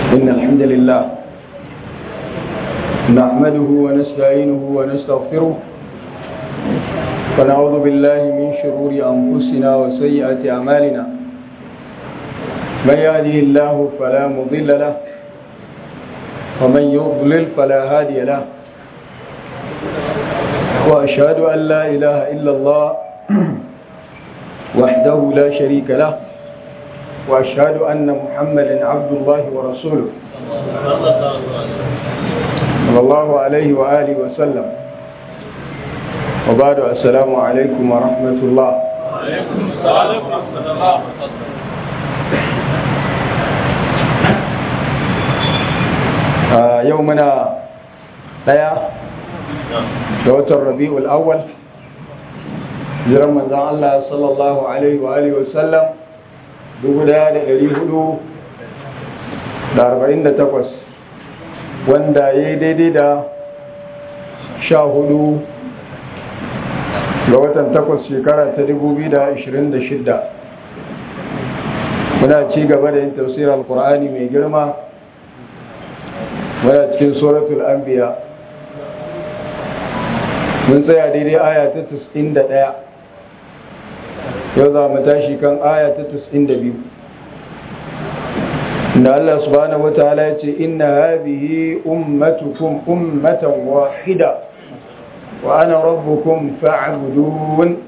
إن الحمد لله نحمده ونستعينه ونستغفره ونعوذ بالله من شرور أنفسنا وسيئات أعمالنا من يهده الله فلا مضل له ومن يضلل فلا هادي له وأشهد أن لا إله إلا الله وحده لا شريك له وأشهد أن محمدا عبد الله ورسوله صلى الله عليه وآله وسلم وبعد السلام عليكم ورحمة الله وعليكم السلام ورحمة الله وبركاته آه يومنا ɗaya da watan rabi'ul awwal jiran manzan Allah sallallahu alaihi wa alihi wasallam 1448 wanda ya yi daidai da sha hudu ga watan takwas shekara ta 2026 muna ci gaba da yin tafsirar alkur'ani mai girma muna cikin suratul anbiya mun tsaya daidai aya ta 91 yau za mu tashi kan aya ta 92 inda Allah subhanahu wa ta'ala ya ce inna hadhihi ummatukum ummatan wahida wa ana rabbukum fa'budun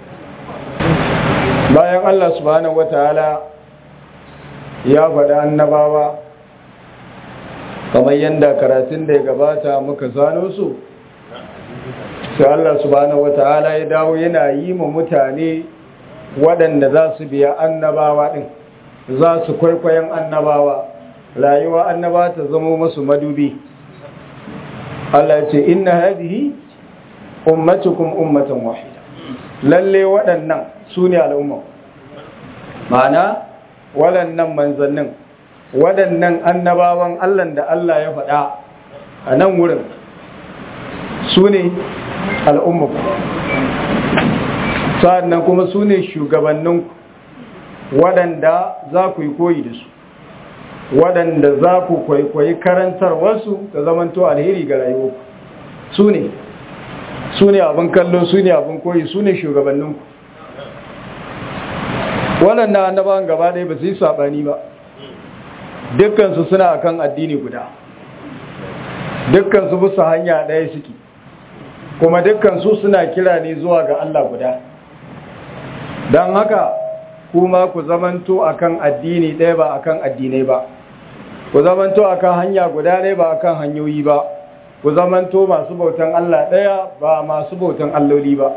bayan Allah subhanahu wa ta'ala ya faɗa annabawa kamar yadda karatun da ya gabata muka zano su sai Allah subhanahu wata'ala ya dawo yana yi ma mutane waɗanda za su biya annabawa ɗin za su kwaikwayon annabawa rayuwa annaba ta zama masu madubi Allah ce inna hadihi ummatukum ummatan wahida lalle waɗannan su ne al'umma ma'ana waɗannan manzannin waɗannan annabawan Allah da Allah ya faɗa a nan wurin su ne al'ummaku sa'annan kuma su ne shugabanninku waɗanda za ku yi koyi da su waɗanda za ku kwaikwayi karantar wasu ta zamanto alheri ga rayuwarku su ne su ne abin kallo su ne abin koyi su ne shugabanninku waɗanda annabawan gaba ɗaya ba su yi saɓani ba dukkansu suna akan addini guda dukkansu bisa hanya ɗaya suke kuma dukkansu suna kira ne zuwa ga Allah guda don haka kuma ku zamanto akan addini ɗaya ba akan addinai ba ku zamanto akan hanya guda ɗaya ba akan hanyoyi ba ku zamanto masu bautan Allah ɗaya ba masu bautan alloli ba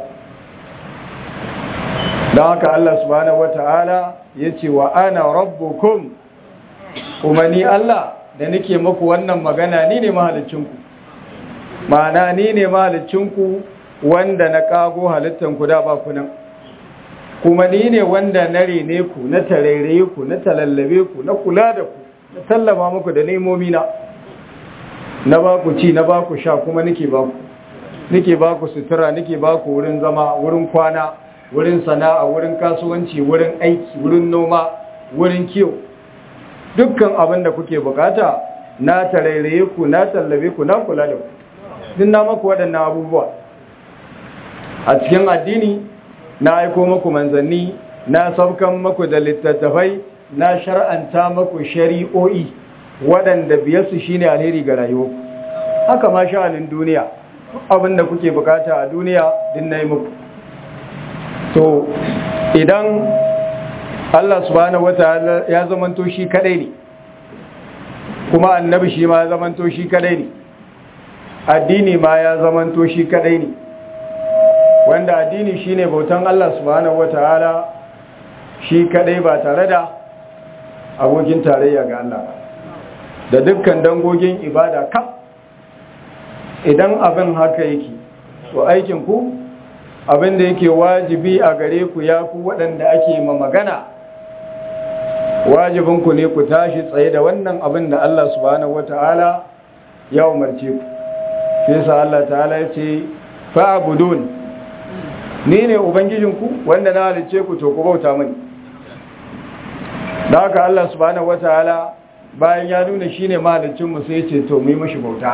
don haka Allah subhanahu wata'ala ya ce wa ana rabbukum kuma ni Allah da nake muku wannan magana ni ne mahalicinku ma'ana ni ne mahalicinku wanda na kago halittanku da ba ku nan kuma ni ne wanda na rene ku na tarairaye ku na talallabe ku na kula da ku na tallama muku da nemomi na na ba ku ci na ba ku sha kuma nake ba ku nake ba ku sutura nake ba ku wurin zama wurin kwana wurin sana'a wurin kasuwanci wurin aiki wurin noma wurin kiwo dukkan abin da kuke bukata na tarairaye ku na tallabe ku na kula da ku din na maku waɗannan abubuwa a cikin addini na aiko maku manzanni na saukan maku da littattafai na shar'anta maku shari'o'i waɗanda biyarsu shine alheri ga rayuwa haka ma sha'anin duniya abin da kuke bukata a duniya din na yi muku to idan Allah subhanahu wataala ya zamanto shi kadai ne kuma annabi shi ma ya zamanto shi kadai ne addini ma ya zamanto shi kadai ne wanda addini shine bautan Allah subhanahu wataala shi kadai ba tare da abokin tarayya ga Allah da dukkan dangogin ibada kaf idan abin haka yake to aikin ku abin da yake wajibi a gare ku ya ku waɗanda ake ma magana wajibinku ne ku tashi tsaye da wannan abin da Allah subhanahu wata'ala ya umarce ku shi yasa Allah ta'ala ya ce fa'budun ni ne ubangijinku wanda na halice ku to ku bauta mani da haka Allah subhanahu wata'ala bayan ya nuna shi ne mahalicinmu sai ce to mu yi mashi bauta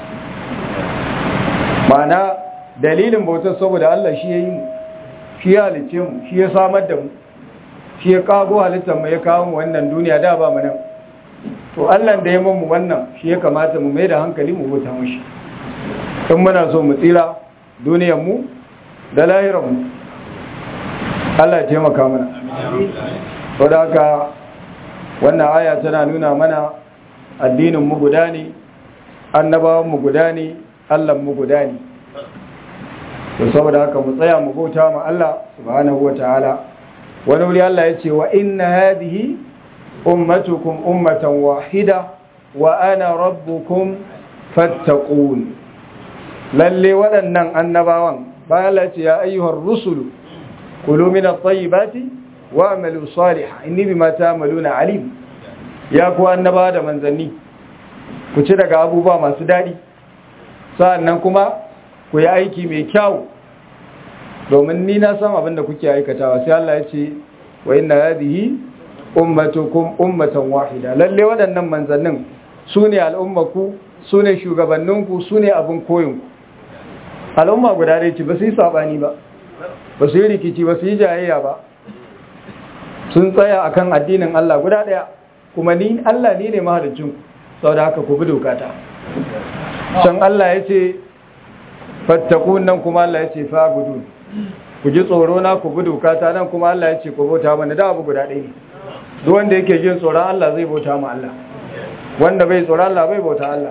ma'ana dalilin bautar saboda Allah shi ya yi mu shi ya halicce mu shi ya samar da mu shi ya kago halittar mu ya kawo mu wannan duniya da ba mu nan to Allah da ya mu wannan shi ya kamata mu mai da hankali mu bauta mashi in muna so mu tsira duniyar mu da lahirar mu Allah ya taimaka mana saboda haka wannan aya tana nuna mana addinin mu guda ne annabawan mu guda ne Allah mu guda ne to saboda haka mu tsaya mu bauta ma Allah subhanahu wataala wani wuri Allah ya ce wa inna hadhihi ummatukum ummatan wahida wa ana rabbukum fattaqun lalle waɗannan annabawan bayan Allah ya ce ya ayyuhar rusulu kulu min at-tayyibati wa'malu salihan inni bima ta'maluna alim ya ku annaba da manzanni ku ci daga abubuwa masu dadi sa'annan kuma ku yi aiki mai kyau domin ni na san abin da kuke aikatawa sai Allah ya ce wa inna hadhihi ummatukum ummatan wahida lalle waɗannan manzannin sune al'ummaku sune shugabanninku sune abin koyinku al'umma guda dai ce ba su yi sabani ba ba su yi rikici ba su yi jayayya ba sun tsaya akan addinin Allah guda daya kuma ni Allah ni ne mahaliccin saboda haka ku bi dokata can Allah ya ce fattakun nan kuma Allah ya ce fa'budun ku ji tsoro na ku bi dokata nan kuma Allah ya ce ku bauta mana da abu guda ɗaya ne duk wanda yake jin tsoron Allah zai bauta ma Allah wanda bai tsoron Allah bai bauta Allah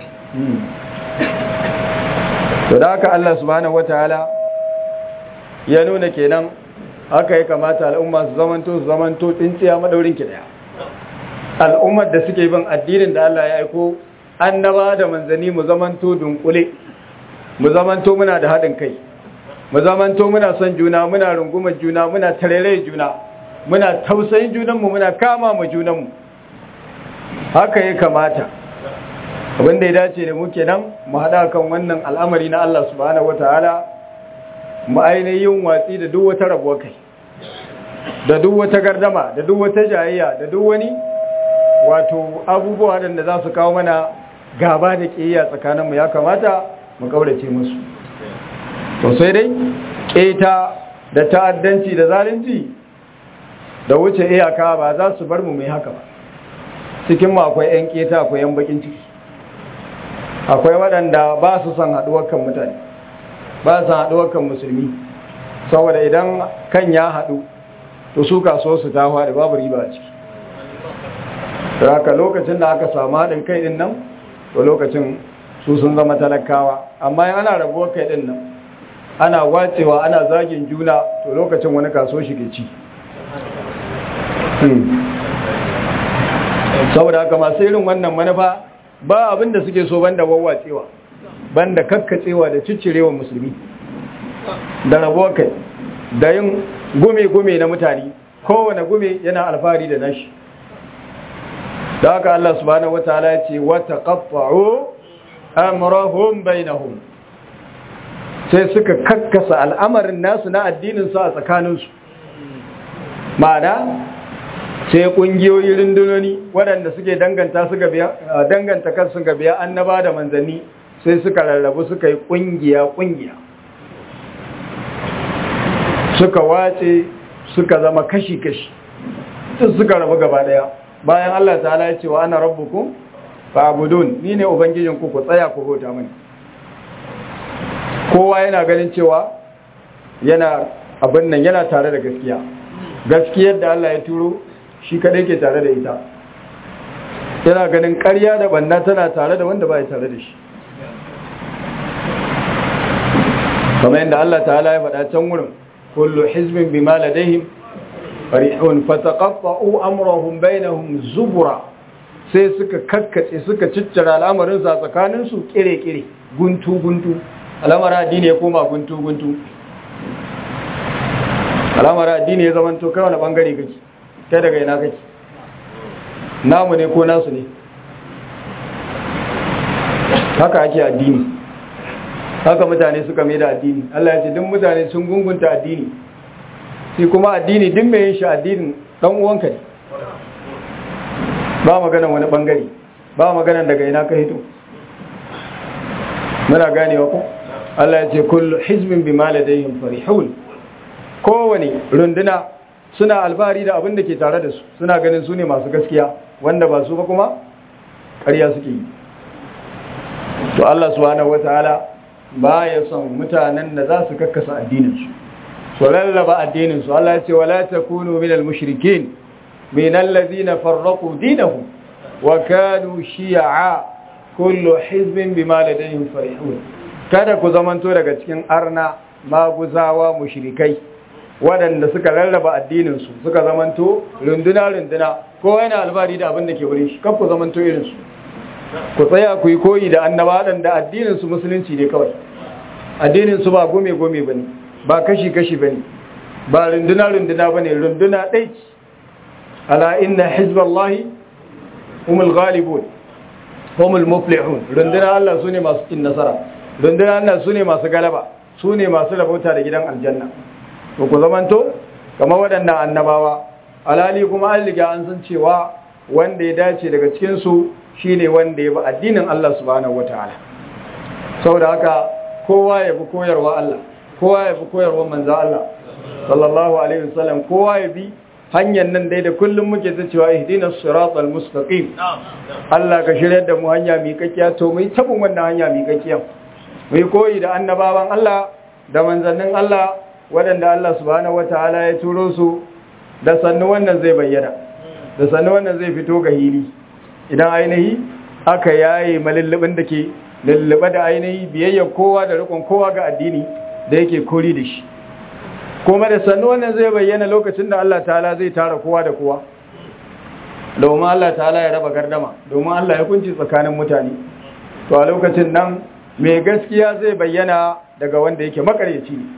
to da haka Allah subhanahu wataala ya nuna kenan haka ya kamata al'umma su zamanto su zamanto tsintsiya madaurin ki daya al'ummar da suke bin addinin da Allah ya aiko annaba da manzani mu zamanto dunkule mu zamanto muna da haɗin kai mu zamanto muna son juna muna rungumar juna muna tarere juna muna tausayin junanmu muna kama mu junanmu haka ya kamata abinda ya dace da muke nan mu haɗa kan wannan al'amari na Allah subhanahu wataala mu ainihin watsi da duk wata rabuwa kai da duk wata gardama da duk wata jayayya da duk wani wato abubuwa da za su kawo mana gaba da ƙiyayya tsakaninmu ya kamata mu kaurace musu to sai dai ƙeta da ta'addanci da zalunci da wuce iyaka ba za su bar mu mai haka ba cikin mu akwai 'yan ƙeta akwai 'yan bakin ciki akwai waɗanda ba su son haɗuwar kan mutane ba su haɗuwar kan musulmi saboda idan kan ya haɗu to su kaso su ta da babu riba a ciki haka lokacin da aka samu haɗin kai ɗin nan to lokacin su sun zama talakawa amma yin ana rabuwar kai ɗin nan ana wacewa ana zagin juna to lokacin wani kaso shi ke ci saboda haka masu irin wannan manufa ba abin da suke so banda wawwacewa banda kakkacewa da ciccirewa musulmi da rabuwar kai da yin gume-gume na mutane kowane gume yana alfahari da nashi da haka Allah subhanahu wataala ya ce wata qaffa'u amrahum bainahum sai suka kakkasa al'amarin nasu na addinin su a tsakaninsu ma'ana sai kungiyoyi rundunoni waɗanda suke danganta su gabiya danganta kansu gabiya annaba da manzanni sai suka rarrabu suka yi kungiya kungiya suka wace suka zama kashi-kashi duk suka rabu gaba daya bayan Allah ta'ala ya ce wa ana rabbukum fa'budun ni ne ubangijin ku ku tsaya ku bauta mani kowa yana ganin cewa yana abin nan yana tare da gaskiya gaskiyar da Allah ya turo shi kadai ke tare da ita yana ganin ƙarya da banna tana tare da wanda ba ya tare da shi kamar yadda Allah ta'ala ya faɗa can wurin kullu hizbin bima ladaihim farihun fataqatta'u amrahum bainahum zubura sai suka kakkace suka ciccira al'amarin sa tsakanin su kire-kire guntu guntu al'amarin addini ya koma guntu guntu al'amarin addini ya zama to kai wani bangare kake kai daga ina kake namu ne ko nasu ne haka ake addini haka mutane suka mai da addini Allah ya ce duk mutane sun gungunta addini sai kuma addini duk mai yin shi addinin dan uwanka ne ba maganan wani bangare ba maganan daga ina ka hito muna ganewa ko Allah ya ce kullu hizbin bima ladayhim farihun kowani runduna suna albari da abin da ke tare da su suna ganin su ne masu gaskiya wanda ba su ba kuma ƙarya suke yi to Allah subhanahu wataala ba ya son mutanen da za su kakkasa addininsu su lallaba addininsu Allah ya ce wala takunu minal mushrikin minal ladina farraqu dinahum wa kanu shi'a kullu hizbin bima ladayhim farihun kada ku zamanto daga cikin arna maguzawa mushrikai waɗanda suka rarraba addininsu suka zamanto runduna-runduna ko yana albari da abin da ke wuri shi kan ku zamanto irinsu ku tsaya ku yi koyi da annaba da addininsu musulunci ne kawai addininsu ba gome-gome ba ne ba kashi-kashi ba ne ba runduna-runduna ba ne runduna ɗai ala inna hizballahi umul ghalibun umul muflihun runduna Allah su ne masu cin nasara runduna Allah su ne masu galaba su ne masu rabauta da gidan aljanna to ku zamanto kamar waɗannan annabawa alali kuma an riga an san cewa wanda ya dace daga cikinsu shine wanda ya bi addinin Allah subhanahu wataala saboda haka kowa ya bi koyarwa Allah kowa ya bi koyarwa manzo Allah sallallahu alaihi wasallam kowa ya bi hanyar nan dai da kullum muke ta cewa ihdinas siratal mustaqim Allah ka shirya da mu hanya miƙaƙiya to mu yi tabin wannan hanya miƙaƙiya mu yi koyi da annabawan Allah da manzannin Allah waɗanda Allah subhanahu wataala ya turo su da sannu wannan zai bayyana da sannu wannan zai fito ga hili idan ainihi aka yaye malallabin da ke lallaba da ainihi biyayya kowa da rikon kowa ga addini da yake kori da shi kuma da sannu wannan zai bayyana lokacin da Allah ta'ala zai tara kowa da kowa domin Allah ta'ala ya raba gardama domin Allah ya kunci tsakanin mutane to a lokacin nan mai gaskiya zai bayyana daga wanda yake makaryaci ne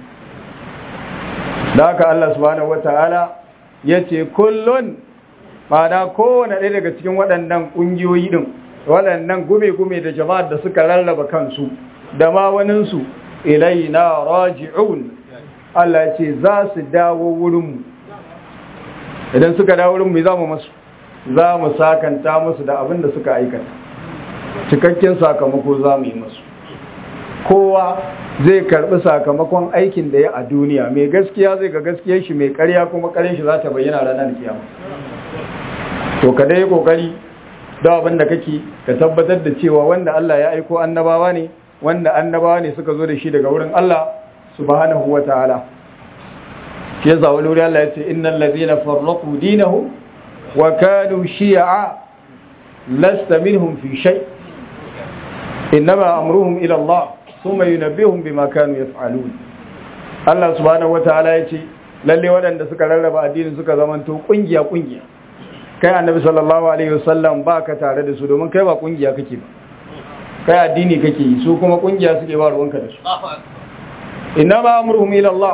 da haka Allah subhanahu wata'ala ya ce kullun ma'ana kowane ɗaya daga cikin waɗannan ƙungiyoyi ɗin waɗannan gume-gume da jama'ar da suka rarraba kansu da ma waninsu ilaina raji'un Allah ce za su dawo wurinmu idan suka dawo wurinmu za mu masu za mu sakanta musu da abin da suka aikata cikakken sakamako za mu yi masu kowa zai karbi sakamakon aikin da ya a duniya mai gaskiya zai ga gaskiyar shi mai karya kuma karyar shi za ta bayyana ranar kiyama to ka dai kokari da abin da kake ka tabbatar da cewa wanda Allah ya aiko annabawa ne wanda annabawa ne suka zo da shi daga wurin Allah subhanahu wataala ke yasa wani wuri Allah ya ce innal ladhina farraqu dinahum wa kanu shi'a lasta minhum fi shay innama amruhum ila Allah thumma yunabbihum bima kanu yaf'alun Allah subhanahu wataala ya ce lalle waɗanda suka rarraba addinin suka zamanto kungiya kungiya kai annabi sallallahu alaihi wasallam ba ka tare da su domin kai ba kungiya kake ba kai addini kake yi su kuma kungiya suke ba ruwanka da su inna ma amruhum ila Allah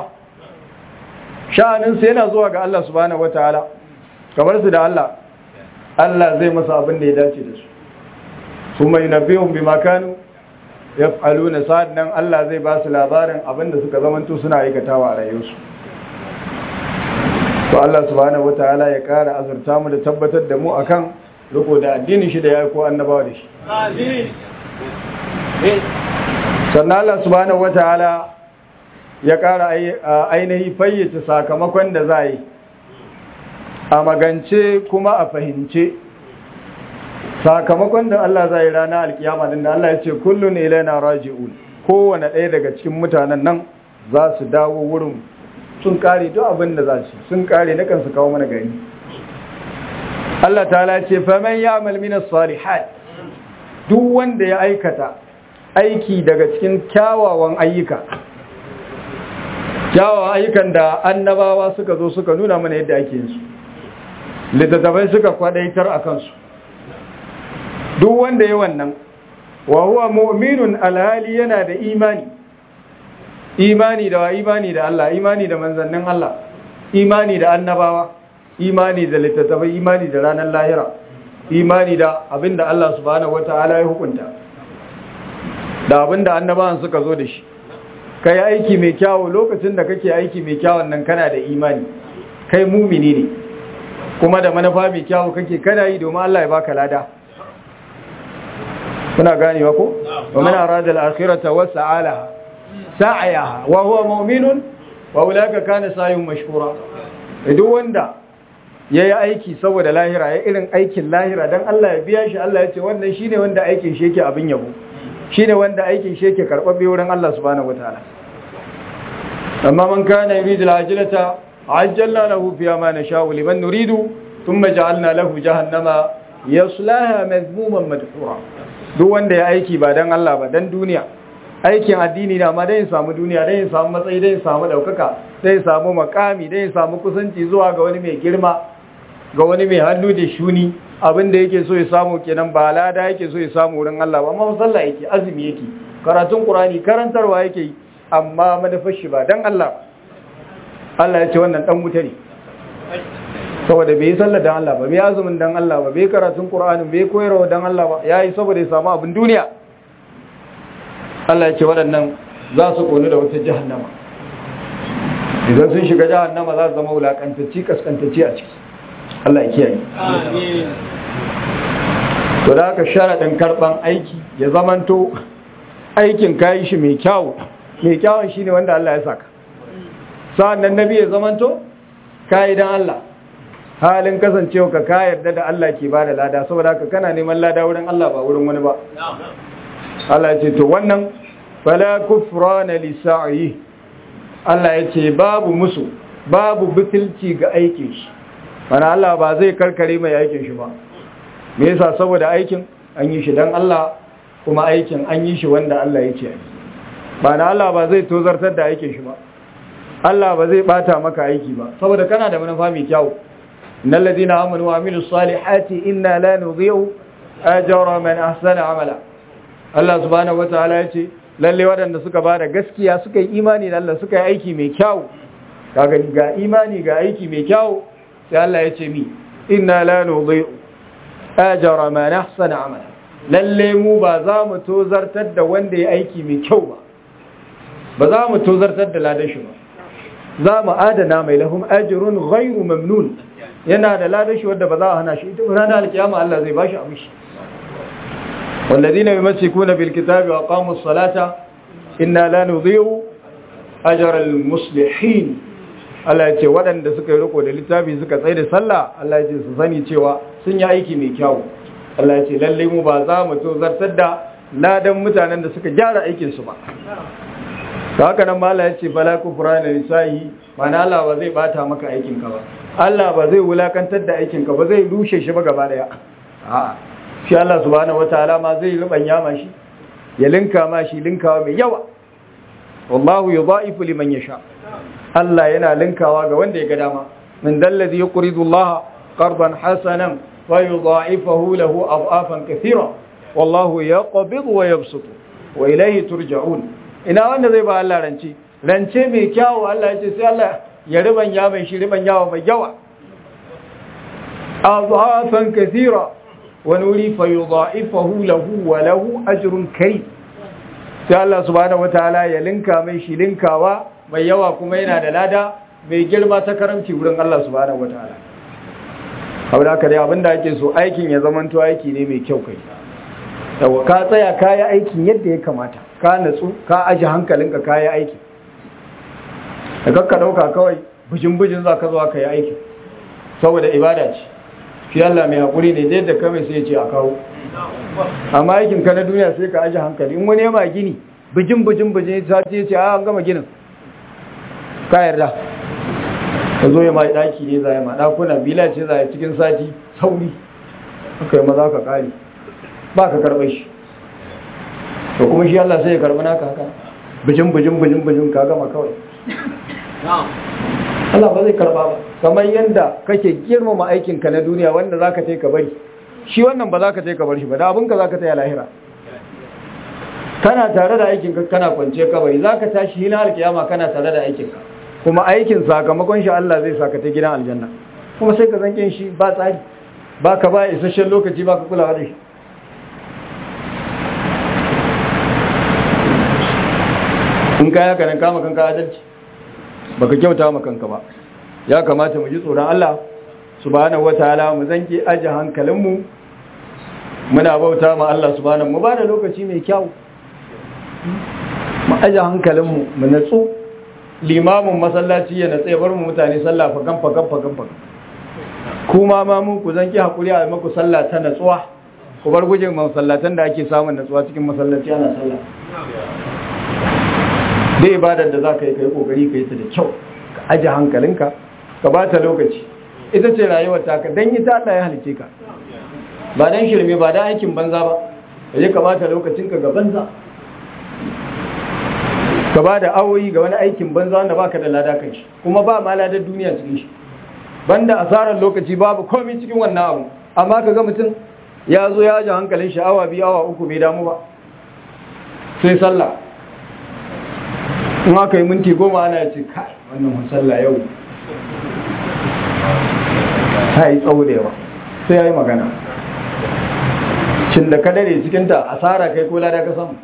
sha'anin sa yana zuwa ga Allah subhanahu wataala kamar su da Allah Allah zai masa abin da ya dace da su kuma yunabbihum bima kanu yaf'aluna sa'annan Allah zai ba su labarin abin da suka zamanto suna aikatawa a rayuwarsu to Allah subhanahu wataala ya kara azurta mu da tabbatar da mu akan riko da addinin shi da ya ko annabawa da shi sannan Allah subhanahu wataala ya kara ainihi fayyace sakamakon da za yi a magance kuma a fahimce sakamakon da Allah zai rana alkiyama din da Allah ya ce kullun ilaina raji'un kowane ɗaya daga cikin mutanen nan za su dawo wurin sun kare duk abin da za su sun kare na kansu kawo mana gari Allah ta'ala ce faman ya'mal min as-salihat duk wanda ya aikata aiki daga cikin kyawawan ayyuka kyawawan ayyukan da annabawa suka zo suka nuna mana yadda ake yin su littattafai suka kwadaitar a kansu duk wanda ya wannan wa huwa mu'minun alhali yana da imani imani da wa imani da Allah imani da manzannin Allah imani da annabawa imani da littattafai imani da ranar lahira imani da abinda Allah subhanahu wataala ya hukunta da abinda annabawan suka zo da shi kai aiki mai kyawu lokacin da kake aiki mai kyawun nan kana da imani kai mumini ne kuma da manufa mai kyawu kake kana yi domin Allah ya baka lada kuna ganewa ko wa man arada al-akhirata wa sa'alaha sa'ayaha wa huwa mu'minun wa ulaka kana sa'yun mashkura duk wanda yayi aiki saboda lahira ya irin aikin lahira dan Allah ya biya shi Allah ya ce wannan shine wanda aikin shi yake abin yabo shine wanda aikin shi yake karbabbe wurin Allah subhanahu wataala amma man kana yuridu al-ajilata ajjalna lahu fiha ma nasha'u liman nuridu thumma ja'alna lahu jahannama yaslaha madhmuman madhura duk wanda ya aiki ba dan Allah ba dan duniya aikin addini na ma dai ya samu duniya dai ya samu matsayi dai ya samu daukaka dai ya samu makami dai ya samu kusanci zuwa ga wani mai girma ga wani mai hannu da shuni abin da yake so ya samu kenan ba lada yake so ya samu wurin Allah ba amma sallah yake azumi yake karatun Qur'ani karantarwa yake amma manufar shi ba dan Allah Allah ya ce wannan dan wuta ne saboda bai yi sallah dan Allah ba bai azumin dan Allah ba bai karatun Qur'ani bai koyarwa dan Allah ba yayi saboda ya samu abin duniya Allah ya ce waɗannan za su konu da wata jahannama idan sun shiga jahannama za su zama wulakantacci kaskantacci a ciki Allah ya kiyaye to da haka sharaɗin karɓan aiki ya zamanto aikin kayi shi mai kyawu mai kyawun shine wanda Allah ya saka sa'an nan nabi ya zamanto kayi dan Allah halin kasancewa ka ka yarda da Allah ke bada lada saboda haka kana neman lada wurin Allah ba wurin wani ba Allah ya ce to wannan fala kufrana li sa'i Allah ya ce babu musu babu butulci ga aikin shi mana Allah ba zai karkare mai aikin shi ba me yasa saboda aikin an yi shi dan Allah kuma aikin an yi shi wanda Allah ya ce ba na Allah ba zai tozartar da aikin shi ba Allah ba zai bata maka aiki ba saboda kana da manufa mai kyau innal ladina amanu wa amilus salihati inna la nudhi'u ajra man ahsana amala Allah subhanahu wataala ya ce lalle waɗanda suka ba da gaskiya suka yi imani da Allah suka yi aiki mai kyau kaga ga imani ga aiki mai kyau sai Allah ya ce mi inna la nudhi'u ajra man ahsana amala lalle mu ba za mu tozartar da wanda ya aiki mai kyau ba ba za mu tozartar da ladashi ba za mu adana mai lahum ajrun ghairu mamnun yana da ladashi wanda ba za a hana shi ita ranar alkiyama Allah zai bashi abishi والذين يمسكون بالكتاب وأقاموا الصلاة إنا لا نضيع أجر المصلحين Allah ya ce waɗanda suka yi riko da littafi suka tsaye da sallah Allah ya ce su sani cewa sun yi aiki mai kyau Allah ya ce lalle mu ba za mu tozartar da ladan mutanen da suka gyara aikin su ba da haka nan Allah ya ce fala kufrana lisahi mana Allah ba zai bata maka aikin ka ba Allah ba zai wulakantar da aikin ka ba zai rushe shi ba gaba daya a'a shi Allah subhanahu wataala ma zai rubanya ma shi ya linka ma shi linkawa mai yawa wallahu yudha'ifu liman yasha Allah yana linkawa ga wanda ya ga dama min dallazi yuqridu Allah qardan hasanan wa yudha'ifuhu lahu adhafan kathira wallahu yaqbidu wa yabsutu wa ilayhi turja'un ina wanda zai ba Allah rance rance mai kyawu Allah ya ce sai Allah ya ribanya mai shi ribanyawa mai yawa adhafan kathira wani wuri fayudha'ifahu lahu wa lahu ajrun kai sai Allah subhanahu wataala ya linka mai shi linkawa mai yawa kuma yana da lada mai girma ta karamci wurin Allah subhanahu wataala haura ka dai abinda ake so aikin ya zamanto aiki ne mai kyau kai yawa ka tsaya ka yi aikin yadda ya kamata ka natsu ka aji hankalinka ka yi aiki da kakka dauka kawai bujin bujin za ka zo ka yi aiki saboda ibada ce shi Allah mai haƙuri ne da yadda kawai sai ce a kawo amma aikin ka na duniya sai ka aji hankali in wani yama gini bijin bijin bijin ta ce ce a an gama ginin ka yarda ka zo ya ma ɗaki ne za ya ma ɗakuna bila ce za ya cikin sati sauri aka yi maza ka ƙari ba ka karɓar shi to kuma shi Allah sai ya karɓi naka haka bijin bijin bijin bijin ka gama kawai Allah ba zai karba ba kamar yadda kake girmama aikinka na duniya wanda zaka tai ka bari shi wannan ba zaka tai ka bar shi ba da abinka zaka tai lahira kana tare da aikinka kana kwance kabari zaka tashi hina alkiyama kana tare da aikinka kuma aikin sakamakon shi Allah zai saka ta gidan aljanna kuma sai ka zankin shi ba tsari ba ka ba isasshen lokaci ba ka kulawa da shi in ka yaka nan kama kanka adalci baka kyauta ma kanka ba ya kamata mu ji tsoron Allah subhanahu wataala mu zanki aje hankalinmu muna bauta ma Allah subhanahu mu bada lokaci mai kyau mu aje hankalinmu mu natsu limamin masallaci ya natsa ya bar mu mutane sallah fagan fagan fagan fagan kuma ma mun ku zanki hakuri a maku sallah ta natsuwa ku bar gujin masallatan da ake samun natsuwa cikin masallaci ana sallah da ibadar da za ka yi ka yi kokari ka yi ta da kyau ka aji hankalinka ka ba ta lokaci ita ce rayuwar taka don yi ta Allah ya halice ka ba don shirme ba don aikin banza ba ka je ka ba ta lokacinka ga banza ka ba da awoyi ga wani aikin banza wanda baka da lada kan shi kuma ba ma ladar duniya cikin shi banda asarar lokaci babu komai cikin wannan abu amma ka ga mutum ya zo ya ji hankalin shi awa biyu awa uku bai damu ba sai sallah in aka yi minti goma ana ya ce kai wannan sallah yau ta yi tsawo da yawa sai ya yi magana cin da kadare cikinta asara kai ko lada ka samu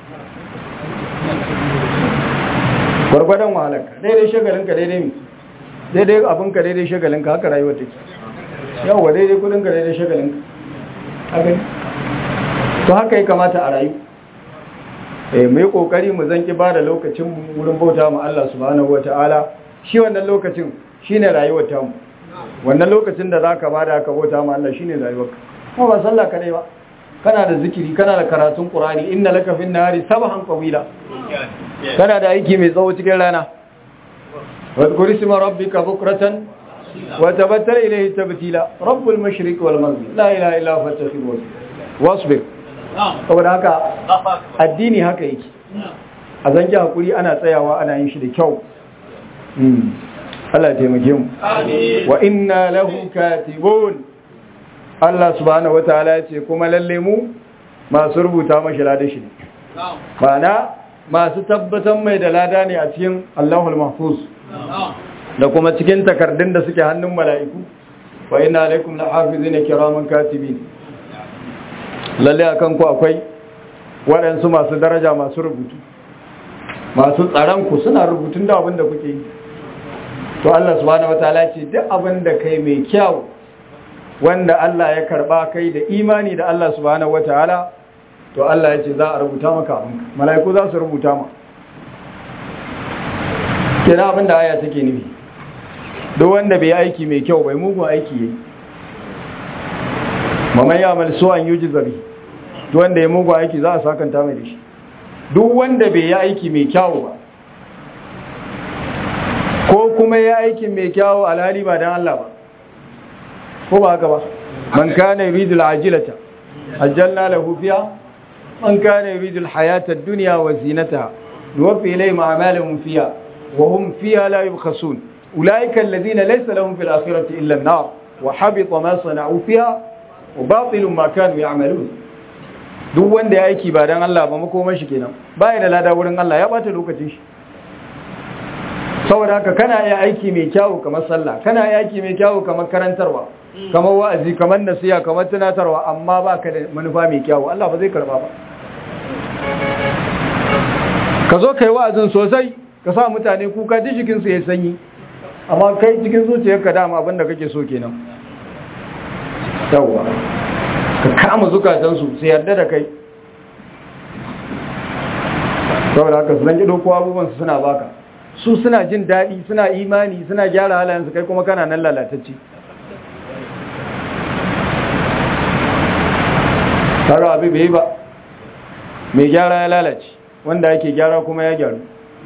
gwargwadon wahalarka daidai shagalinka daidai mi daidai abinka daidai shagalinka haka rayuwar take yawwa daidai kudinka daidai shagalinka haka to haka ya kamata a rayu eh mu yi kokari mu zanki ba da lokacin wurin bauta mu Allah subhanahu wataala shi wannan lokacin shine rayuwar ta mu wannan lokacin da zaka bada ka bauta mu Allah shine rayuwarka kuma ba sallah kadai ba kana da zikiri kana da karatun qur'ani inna laka fin nahari sabhan qawila kana da aiki mai tsawo cikin rana wadhkur isma rabbika bukratan wa tabattal ilayhi tabtila rabbul mashriq wal maghrib la ilaha illa huwa fattakhidhu wasbir saboda haka addini haka yake a zanki hakuri ana tsayawa ana yin shi da kyau Allah ya taimake mu wa inna lahu katibun Allah subhanahu wataala ya ce kuma lalle mu masu rubuta mashi lada shi ne ma'ana masu tabbatar mai da lada ne a cikin Allahul Mahfuz da kuma cikin takardun da suke hannun mala'iku wa inna alaikum lahafizina kiraman katibin lalle akan ku akwai waɗansu masu daraja masu rubutu masu tsaron ku suna rubutun da abin da kuke yi to Allah subhanahu wataala ce duk abin da kai mai kyau wanda Allah ya karba kai da imani da Allah subhanahu wataala to Allah ya ce za a rubuta maka abinka mala'iku za su rubuta ma kina abin da aya take nufi duk wanda bai aiki mai kyau bai mugun aiki yayi mamman ya amal suwan yuji zabi duk wanda ya mugun aiki za a sakanta mai da shi duk wanda bai yi aiki mai kyau ba ko kuma ya aiki mai kyau alhali ba dan Allah ba ko ba haka ba man kana yuridu al-ajilata ajjalna lahu fiha man kana yuridu al-hayata ad-dunya wa zinataha nuwaffi ilayhim a'malahum fiha wa hum fiha la yubkhasun ulaika alladhina laysa lahum fil akhirati illa an-nar wa habita ma sana'u fiha wa batilun ma kanu ya'malun duk wanda ya aiki ba dan Allah ba makoman shi kenan baya da lada wurin Allah ya bata lokacin shi saboda haka kana iya aiki mai kyawu kamar sallah kana iya aiki mai kyawu kamar karantarwa kamar wa'azi kamar nasiha kamar tunatarwa amma baka da manufa mai kyawu Allah ba zai karba ba ka zo kai wa'azin sosai ka sa mutane kuka duk jikin su ya sanyi amma kai cikin zuciyarka dama abin da kake so kenan yawwa ka kama zukatan su su yarda da kai saboda haka su zan gido ko abubuwan su suna baka su suna jin daɗi suna imani suna gyara halayensu kai kuma kana nan lalatacce tara abu bai ba mai gyara ya lalace wanda yake gyara kuma ya gyaru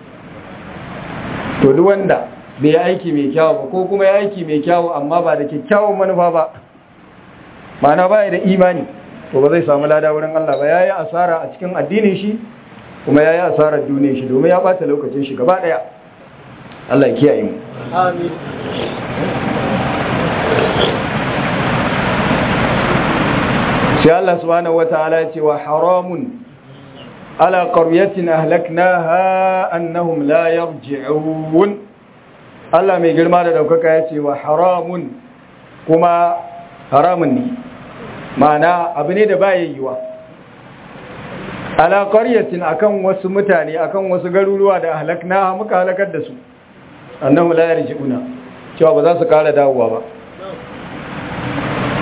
to duk wanda bai aiki mai kyawu ba ko kuma ya aiki mai kyawu amma ba da kyakkyawan manufa ba ma'ana baya da imani to ba zai samu lada wurin Allah ba yayi asara a cikin addinin shi kuma yayi asarar duniyar shi domin ya bata lokacin shi gaba daya Allah ya kiyaye mu Amin. sai Allah subhanahu wataala ya ce wa haramun ala qaryatin ahlaknaha annahum la yarji'un Allah mai girma da daukaka ya ce wa haramun kuma haramun ne ma'ana abu ne da baya yiwa ala qaryatin akan wasu mutane akan wasu garuruwa da ahlaknaha muka halakar da su annahu la yarji'una cewa ba za su kara dawowa ba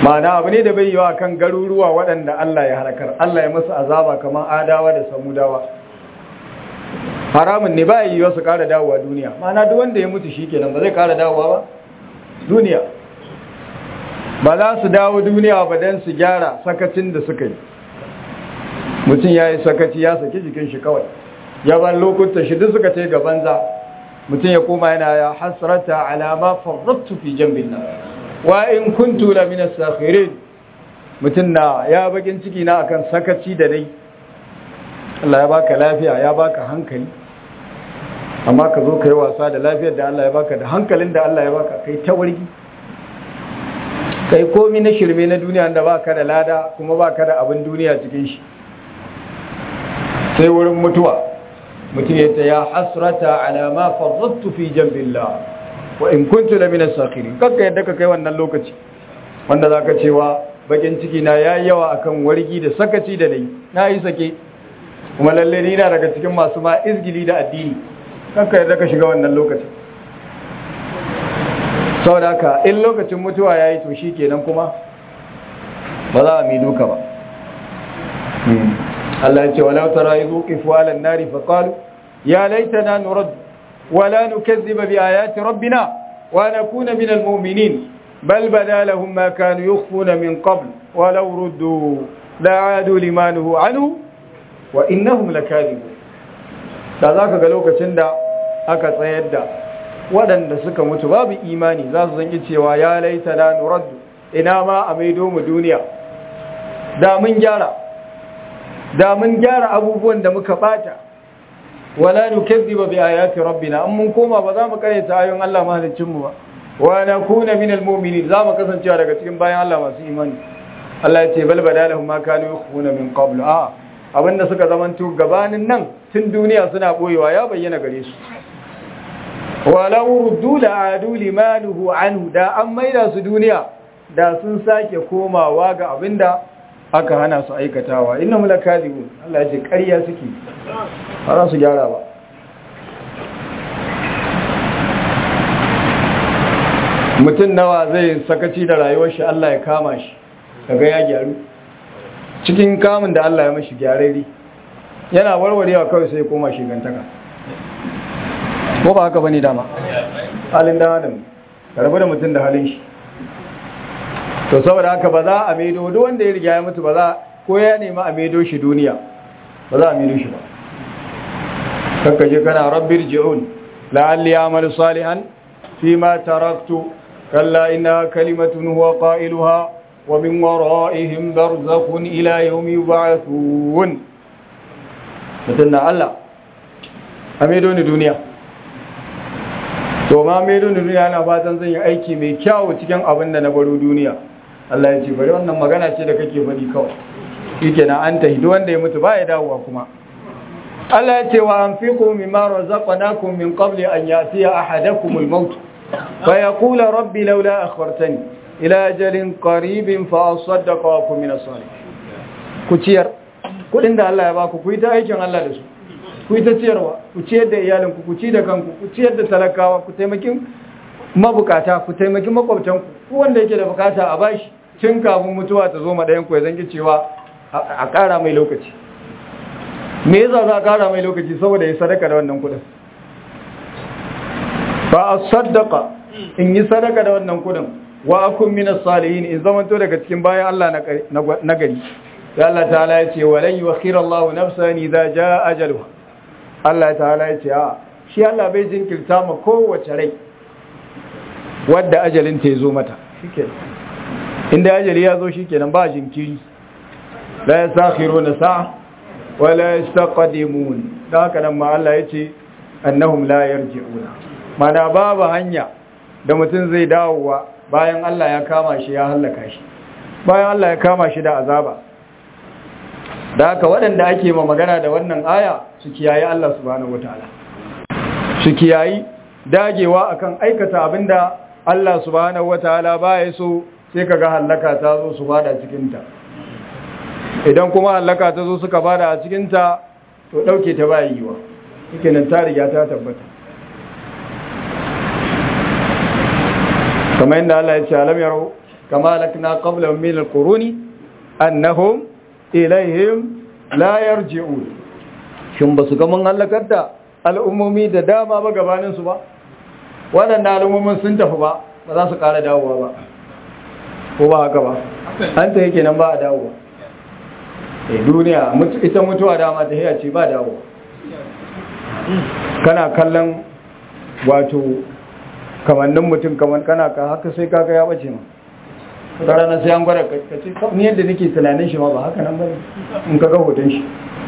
ma'ana abu ne da bai yiwa kan garuruwa waɗanda Allah ya halakar Allah ya musu azaba kamar adawa da samudawa haramun ne ba yiwa su ƙara dawowa duniya ma'ana duk wanda ya mutu shi kenan ba zai ƙara dawowa ba duniya ba za su dawo duniya ba don su gyara sakacin da suka yi mutum ya yi sakaci ya saki jikin shi kawai ya ban lokutan shi duk suka ce ga banza mutum ya koma yana ya hasrata alama farrattu fi jambin nan wa in kuntu la min as-sakhirin mutum na ya bakin ciki na akan sakaci da dai Allah ya baka lafiya ya baka hankali amma ka zo kai wasa da lafiyar da Allah ya baka da hankalin da Allah ya baka kai ta wargi kai komi na shirme na duniya da baka da lada kuma baka da abin duniya cikin shi sai wurin mutuwa mutum ya ta ya hasrata ala ma farrattu fi jambillah wa in kuntu la min as-sakhirin kakka yadda ka kai wannan lokaci wanda zaka cewa bakin ciki na yayi yawa akan wargi da sakaci da nayi na yi sake kuma lalle ni na daga cikin masu ma izgili da addini kakka yadda ka shiga wannan lokaci saboda haka in lokacin mutuwa yayi to shikenan kuma ba za a mi duka ba Allah ya ce walau tara idhu qifu ala an-nari fa qalu ya laitana nurad wala nukazziba bi ayati rabbina wa nakuna min al-mu'minin bal bada lahum ma kanu yukhfuna min qabl walau ruddu la'adu limanuhu anhu wa innahum lakadibun da zaka ga lokacin da aka tsayar da waɗanda suka mutu babu imani za su zangi cewa ya laitana nurad ina ma a maido mu duniya da mun gyara da mun gyara abubuwan da muka bata wala nukazziba bi ayati rabbina an mun koma ba za mu karanta ayoyin Allah mahaliccin mu ba wa nakuna minal mu'minin za mu kasancewa daga cikin bayan Allah masu imani Allah ya ce bal badalahum ma kanu yukhfuna min qabl a abinda suka zamanto gabanin nan tun duniya suna boyewa ya bayyana gare su walau ruddu la adu limanuhu anhu da an maida su duniya da sun sake komawa ga abinda aka hana su aikatawa inna mulakadibun Allah ya ce ƙarya suke ba za su gyara ba mutum nawa zai sakaci da rayuwar shi Allah ya kama shi kaga ya gyaru cikin kamun da Allah ya mashi gyararri yana warwarewa kawai sai koma shigantaka ko ba haka bane dama halin da adam rabu da mutum da halin shi to saboda haka ba za a maido duk wanda ya riga ya mutu ba za ko ya nema a maido shi duniya ba za a maido shi ba kanka je kana rabbir ji'un la'alli a'malu salihan fima taraktu kalla inna kalimatun huwa qailuha wa min wara'ihim barzakhun ila yawmi yub'athun mutunna Allah a maido ni duniya to ma maido ni duniya na fatan zan yi aiki mai kyau cikin abin da na baro duniya Allah ya ce bari wannan magana ce da kake faɗi kawai shike na an tahi wanda ya mutu ba ya dawowa kuma Allah ya ce wa anfiqu mimma razaqnakum min qabli an yatiya ahadakum al-maut fa yaqula rabbi laula akhartani ila ajalin qaribin fa asaddaqa wa kun min as-salihin ku ciyar kudin da Allah ya baku ku yi ta aikin Allah da su ku yi ta ciyarwa ku ciyar da iyalinku ku ci da kanku ku ciyar da talakawa ku taimakin mabukata ku taimaki makwabtanku ku wanda yake da bukata a bashi tun kafin mutuwa ta zo madayan ku ya zangi cewa a ƙara mai lokaci me yasa za a ƙara mai lokaci saboda ya sadaka da wannan kudin ba a sadaka in yi sadaka da wannan kudin wa akun minas salihin in zamanto daga cikin bayan Allah na gari ya Allah ta'ala ya ce walan yukhira Allah nafsan idza jaa ajaluha Allah ta'ala ya ce a shi Allah bai jinkirta ma kowace rai wadda ajalin ta zo mata shikenan inda ajali ya zo shikenan ba jinkiri la yasakhiruna sa'a wa la yastaqdimun da haka nan ma Allah ya ce annahum la yarji'una mana babu hanya da mutum zai dawowa bayan Allah ya kama shi ya hallaka shi bayan Allah ya kama shi da azaba da haka waɗanda ake ma magana da wannan aya su kiyaye Allah subhanahu wataala su kiyayi dagewa akan aikata abinda Allah subhanahu wataala baya so sai kaga hallaka ta zo su bada cikin ta idan kuma hallaka ta zo suka bada a cikin ta to dauke ta baya yiwa nan ta riga ta tabbata kamar yadda Allah ya ce alam yaro kama lakna qablahum min al-quruni annahum ilaihim la yarji'un shin basu ga mun halakar da al'ummomi da dama ba gabanin su ba waɗannan al'ummomin sun tafi ba ba za su ƙara dawowa ba ko ba haka ba an ta yake nan ba a dawowa eh duniya ita mutuwa dama ta hiya ce ba dawowa kana kallon wato kamannin mutum kaman kana ka haka sai kaga ya bace ma ta ranar sai an gwada kace ni yadda nake tunanin shi ma ba haka nan bane in ka ga hoton shi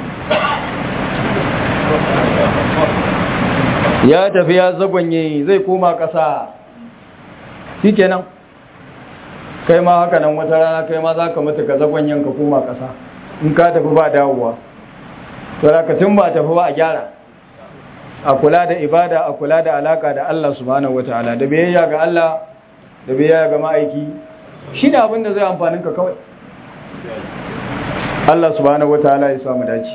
ya tafi ya zagonye zai koma ƙasa shikenan kai ma haka nan wata rana kai ma za ka mutu ka zagonyen ka koma ƙasa in ka tafi ba dawowa to da ka tun ba tafi ba a gyara a kula da ibada a kula da alaka da Allah subhanahu wataala da biyayya ga Allah da biyayya ga ma'aiki shi ne abin da zai amfanin ka kawai Allah subhanahu wataala ya samu dace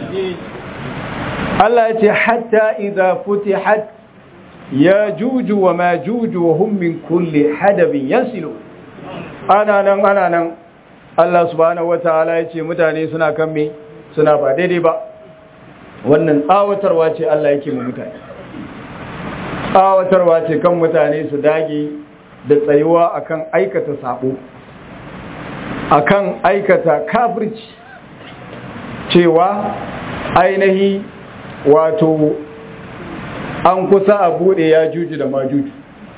Allah ya ce hatta idza futihat yajuju wa majuju wa hum min kulli hadabin yansilu ana nan ana nan Allah subhanahu wataala ya ce mutane suna kan me suna ba daidai ba wannan tsawatarwa ce Allah yake mu mutane tsawatarwa ce kan mutane su dage da tsayuwa akan aikata sabo akan aikata kafirci cewa ainihi wato an kusa a bude ya juju da majuju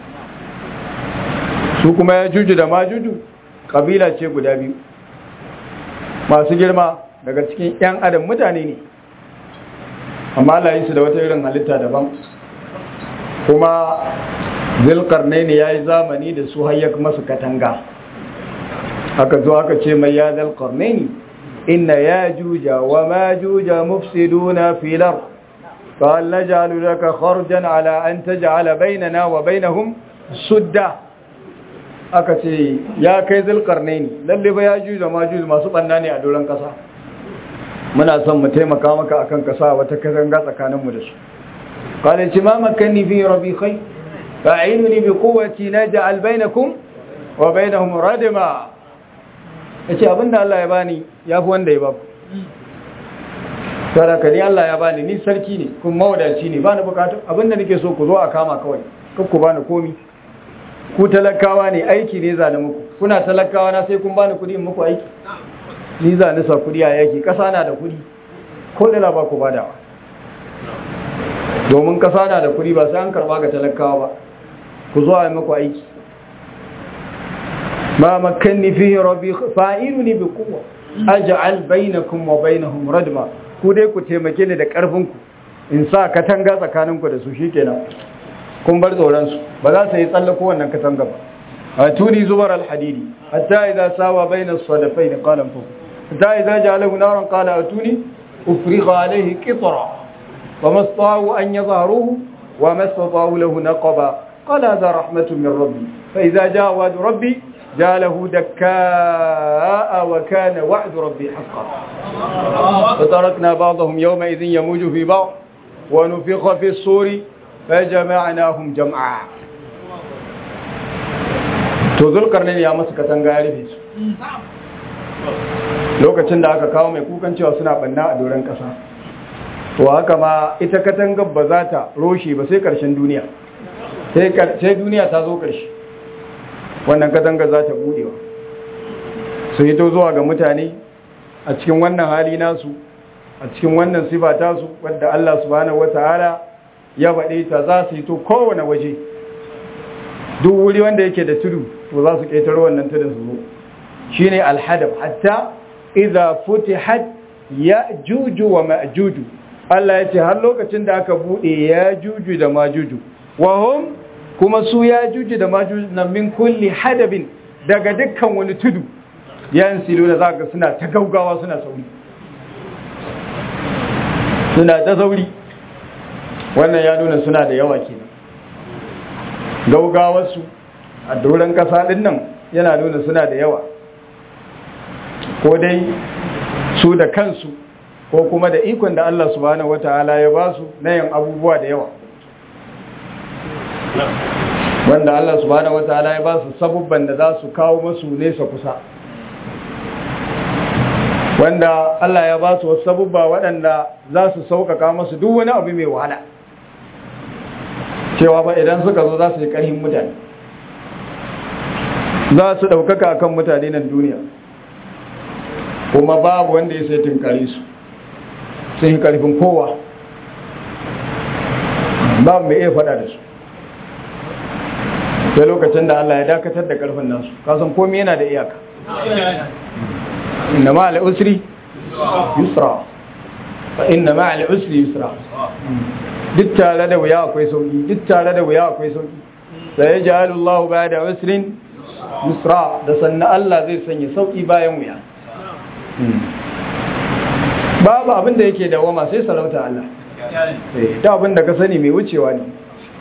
su kuma ya juju da majuju kabila ce guda biyu masu girma daga cikin 'yan adam mutane ne amma Allah yi su da wata irin halitta daban kuma zilkarnai ne ya yi zamani da su hayyak masu katanga aka zo aka ce mai ya zilkarnai ne inna ya juja wa ma juja mufsiduna filar فهل نجعل لك خرجا على أن تجعل بيننا وبينهم سدة aka ce ya kai zulkarne ne lalle ba ya juju da majuju masu banna ne a doron kasa muna son mu taimaka maka akan kasa wata katanga tsakaninmu da su qala ci ma makanni fi rabbi khay fa'inuni bi quwwati naj'al bainakum wa bainahum radma yace abinda Allah ya bani yafi wanda ya baku saraka ni Allah ya bani ni sarki ne kuma mawadaci ne bani bukatu abinda nake so ku zo a kama kawai kar ku bani komi ku talakawa ne aiki ne zane muku kuna talakawa na sai kun bani kudi in muku aiki ni zane sa kudi a yaki kasa na da kudi ko da ba ku badawa domin kasa na da kudi ba sai an karba ga talakawa ba ku zo a yi muku aiki ma makanni fihi rabbi fa'iluni bi quwwa aj'al bainakum wa bainahum radma ku dai ku taimake ni da ƙarfinku in sa katanga tsakaninku da su shikenan kun bar tsoronsu ba za su yi tsallako wannan katanga ba a tuni zubar alhadidi hatta idza sawa baina as-sadafayn qala fu hatta idza ja'alahu naran qala atuni ufrigha alayhi qitra wa masta'u an yadharuhu wa masta'u lahu naqaba qala hadha rahmatun min rabbi fa idza ja'a wa'du rabbi جعله دكاء وكان وعد ربي حقا فتركنا بعضهم يومئذ يموج في بعض ونفخ في الصور فجمعناهم جمعا to zulkarnin ya masu katanga ya rufe su lokacin da aka kawo mai kukan cewa suna banna a doron kasa to haka ma ita katangar ba za ta roshe ba sai karshen duniya sai duniya ta zo karshe wannan katanga za ta budewa su hito zuwa ga mutane a cikin wannan hali nasu a cikin wannan sifa tasu wadda Allah subhanahu wata'ala ya baɗe ta za su hito kowane waje duk wuri wanda yake da tudu to za su ƙetaro wannan tudun su zo shine alhadab hatta idza futihat ya'juju wa ma'juju Allah ya ce har lokacin da aka bude ya'juju da ma'juju wa hum kuma su ya juji da majuji na min kulli hadabin daga dukkan wani tudu yan silo da zaka suna ta gaugawa suna sauri suna ta sauri wannan ya nuna suna da yawa kenan gaugawarsu a doron kasa din nan yana nuna suna da yawa ko dai su da kansu ko kuma da ikon da Allah subhanahu wataala ya ba su na yin abubuwa da yawa wanda Allah subhanahu wataala ya ba su sabubban da za su kawo masu nesa kusa wanda Allah ya ba su wasu sabubba waɗanda za su sauƙaƙa masu duk wani abu mai wahala cewa ba idan suka zo za su yi ƙarhin mutane za su ɗaukaka kan mutane nan duniya kuma babu wanda ya sai tunkare su sun yi ƙarfin kowa babu mai iya faɗa da su sai lokacin da Allah ya dakatar da ƙarfin nasu kasan komi yana da iyaka inna ma al'usri yusra fa inna ma al'usri yusra duk tare da wuya akwai sauki duk tare da wuya akwai sauki sai ya ji Allah ba da usrin yusra da sannan Allah zai sanya sauki bayan wuya babu abin da yake dawama sai sarauta Allah ta abin da ka sani mai wucewa ne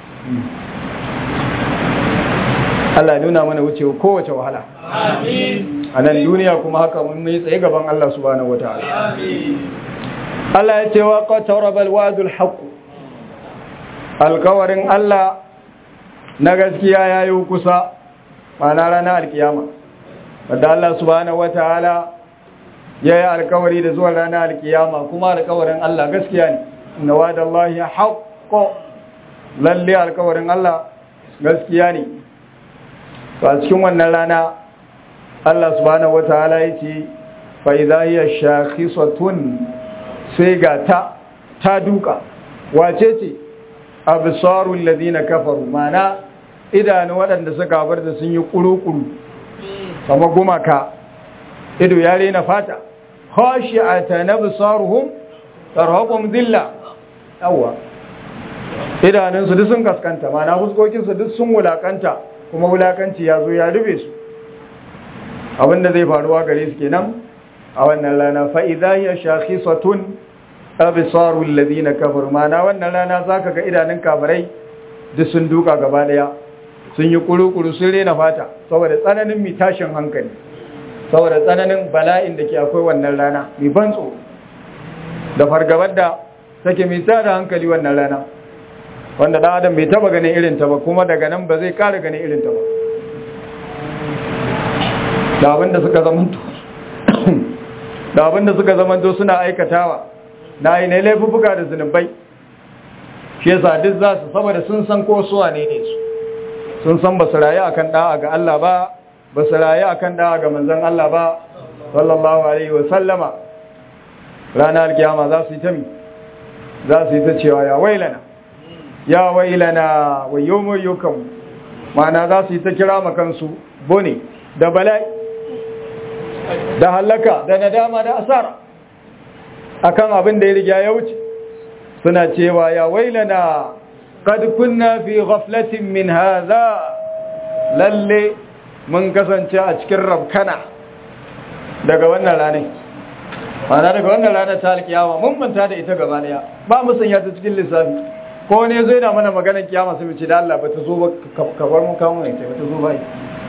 Allah ya nuna mana wucewa kowace wahala a nan duniya kuma haka mun yi tsaye gaban Allah subhanahu wataala Allah ya ce wa qataraba alwadul haqq alkawarin Allah na gaskiya yayi kusa mana ranar alkiyama wanda Allah subhanahu wataala yayi alkawari da zuwa ranar alkiyama kuma alkawarin Allah gaskiya ne inna wa'dallahi haqqo lalle alkawarin Allah gaskiya ne to a cikin wannan rana Allah subhanahu wataala yace fa idha hiya shakhisatun sai ga ta ta duka wace ce absarul ladina kafaru mana idanu waɗanda suka bar da sun yi kuru-kuru sama gumaka ido ya rena fata khashi'atan absaruhum tarhaqum dhilla yawa idanunsu duk sun kaskanta mana fuskokinsu duk sun wulakanta kuma wulakanci ya zo ya rube su abinda zai faruwa gare su kenan a wannan rana fa'iza ya shafi satun abisarun ladina kafar mana wannan rana za ka ga idanun kafirai duk sun duka gaba daya sun yi kuru-kuru sun rena fata saboda tsananin mai tashin hankali saboda tsananin bala'in da ke akwai wannan rana mai ban tsoro da fargabar da take mai tada hankali wannan rana wanda ɗan adam bai taba ganin irinta ba kuma daga nan ba zai ƙara ganin irinta ba da abinda suka zamanto da abinda suka zamanto suna aikatawa na yi na laifuka da zunubai shi yasa duk za su saboda sun san ko suwa ne ne su sun san ba su rayu akan da'a ga Allah ba ba su rayu akan da'a ga manzon Allah ba sallallahu alaihi wa sallama ranar alkiyama za su yi ta mi za su yi ta cewa ya wailana ya wailana wa yomo yokan mana za su yi ta kira makansu bone da bala'i da halaka da nadama da asara akan abin da ya riga ya wuce suna cewa ya wailana qad kunna fi ghaflatin min hadha lalle mun kasance a cikin rabkana daga wannan ranar mana daga wannan ranar ta alkiyama mun manta da ita gaba daya ba mu sanya ta cikin lissafi ko ne zai na mana maganar kiyama sai mu ce da Allah ba ta zo ba ka bar mu kawo ne ba ta zo ba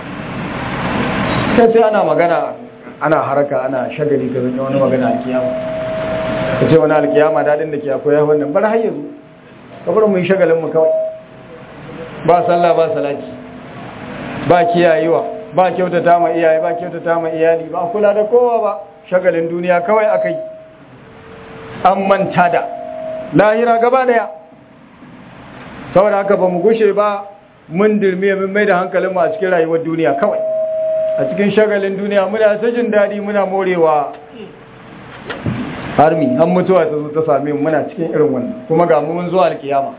sai sai ana magana ana haraka ana shagali ga zan wani magana alkiyama ka ce wani alkiyama dadin da ke akwai ya wannan bar har yanzu ka bar mu yi shagalin mu kawai ba sallah ba salati ba kiyayewa ba kyautata ma iyaye ba kyautata ma iyali ba kula da kowa ba shagalin duniya kawai akai an manta da lahira gaba daya saboda haka ba mu gushe ba mun dirme mun mai da hankalin mu a cikin rayuwar duniya kawai a cikin shagalin duniya muna ta jin daɗi muna morewa harmi an mutuwa ta zo ta same mu muna cikin irin wannan kuma ga mu mun zuwa alkiyama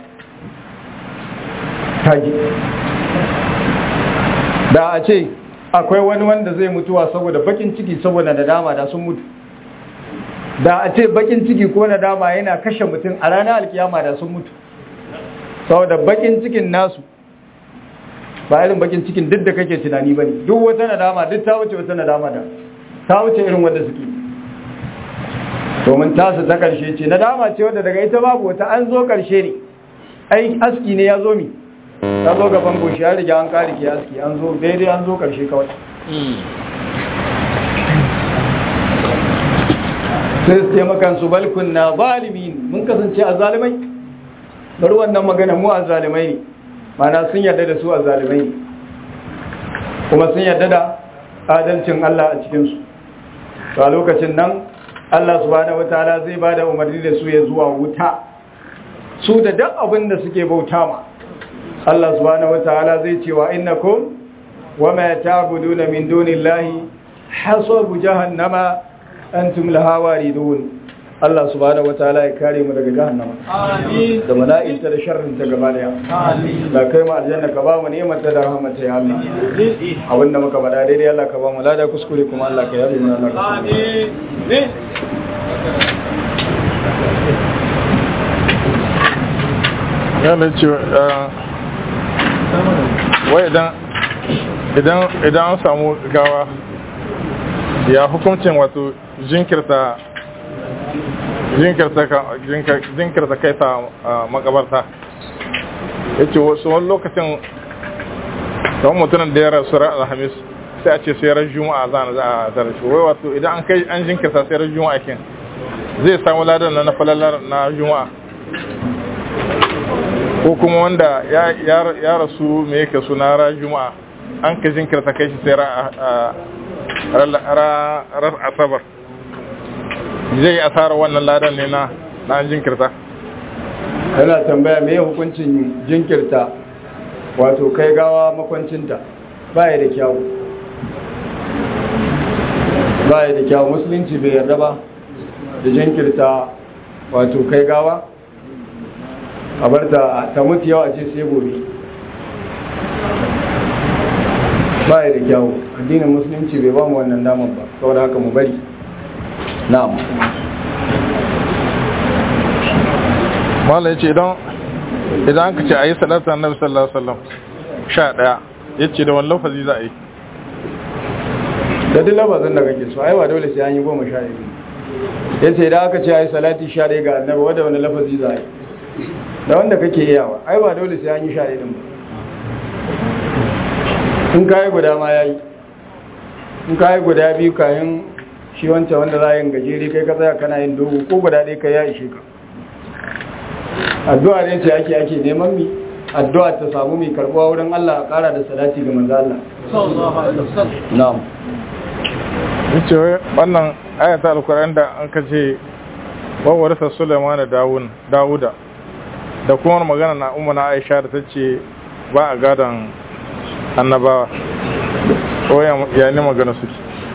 taji da a ce akwai wani wanda zai mutuwa saboda bakin ciki saboda nadama da sun mutu da a ce bakin ciki ko nadama yana kashe mutum a ranar alkiyama da sun mutu saboda bakin cikin nasu ba irin bakin cikin duk da kake tunani bane duk wata nadama duk ta wuce wata nadama da ta wuce irin wanda suke domin tasu ta karshe ce nadama ce wadda daga ita babu wata an zo karshe ne ai aski ne ya zo mi ta zo gaban goshi ya riga an kare ke aski an zo daidai an zo karshe kawai sai su ce makansu balkun na zalimin mun kasance a zalimai bari wannan magana mu a zalimai ne mana sun yarda da su a zalimai kuma sun yarda da adalcin Allah a cikinsu to a lokacin nan Allah subhanahu wataala zai ba da umarni da su ya zuwa wuta su da duk abin da suke bauta ma Allah subhanahu wataala zai ce wa innakum wama ta'buduna min dunillahi hasabu jahannama antum laha waridun Allah subhanahu wataala ya kare mu daga jahannama Amin. da mala'ikata da sharrin ta gaba daya Amin. da kai mu aljanna ka ba mu ni'imar ta da rahmata ya Allah abinda muka bada daidai Allah ka ba mu lada kuskure kuma Allah ka yabe mana Allah ka tsare mu. Amin. yana ce wai idan idan idan an samu gawa ya hukuncin wato jinkirta jinkirta ka- jinkir- jinkirta kai ta a makabarta ya ce wasu wani lokacin don mutumin da ya rasu ran alhamis sai a ce sai ran juma'a za a za a tare shi wai wato idan an kai an jinkirta sai ran juma'a kin zai samu ladan na na falalar na juma'a ko kuma wanda ya, ya, ya rasu me yake suna ra juma'a an ka jinkirta kai shi sai ra, a- ra, ra, ra asabar zai yi asarar wannan ladan ne na na an jinkirta yana tambaya me hukuncin jinkirta wato kai gawa makwancinta baya da kyau baya da kyau musulunci bai yarda ba da jinkirta wato kai gawa a bar ta ta mutu yawa ce sai gobe baya da kyau addinin musulunci bai ba mu wannan damar ba saboda haka mu bari na'am malai ce idan idan an ka ce a yi salatu annabi sallallahu alaihi wasallam sha ɗaya ya ce da wani lafazi za a yi da duk lafazin da kake so ai ba dole sai an yi goma sha ɗaya ya ce idan aka ce ai salati sha ɗaya ga annabi wanda wani lafazi za a yi da wanda kake iyawa ai ba dole sai an yi sha ɗaya ɗin ba in ka yi guda ma ya yi in ka yi guda biyu kayan shi wancan wanda za a yin gajere kai ka tsaya kana yin dogo ko guda ɗaya ka ya ishe ka addu'a ne ce ake ake neman mi addu'a ta samu mai karɓuwa wurin Allah a ƙara da salati ga manzo Allah Sallallahu alaihi wasallam. na'am ya ce wai wannan ayata alkur'an da an ka ce wawarsa suleiman da dawuda da kuma magana na umar na aisha da ta ce ba a gadon annabawa ko ya ya ne magana suke